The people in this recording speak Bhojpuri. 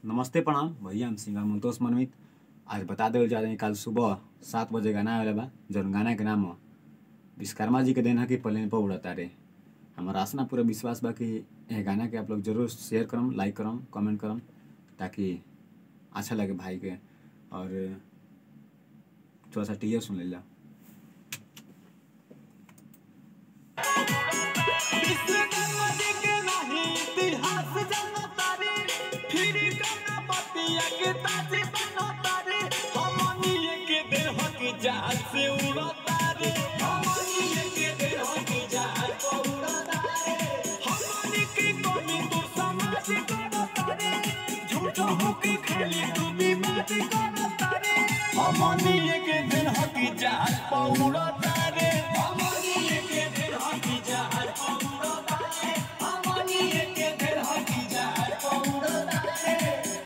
नमस्ते प्रणाम भैया हम सिंगर मंतोष मनमित आज बता देवल जा रहे हैं कल सुबह सात बजे गाना आवेला बा जौन गाना के नाम ह विश्वकर्मा जी के दिन है कि प्लेन पर उड़ता रे हमारा आसना पूरा विश्वास बा कि यह गाना के आप लोग जरूर शेयर करम लाइक करम कमेंट करम ताकि अच्छा लगे भाई के और थोड़ा सा टीयर सुन लेला विश्वकर्मा जी के नाही इतिहास जानता रे फिर गणपतिया के ताज बनता रे हमनिए के देह की जहाज से उड़ता रे हमनिए के देह की जहाज पर उड़ता रे हमनी के कोनी दूर समाज करता रे झूठो होके खाली तू भी बात करता रे हमनिए के देह की जहाज पर उड़ता रे हमनिए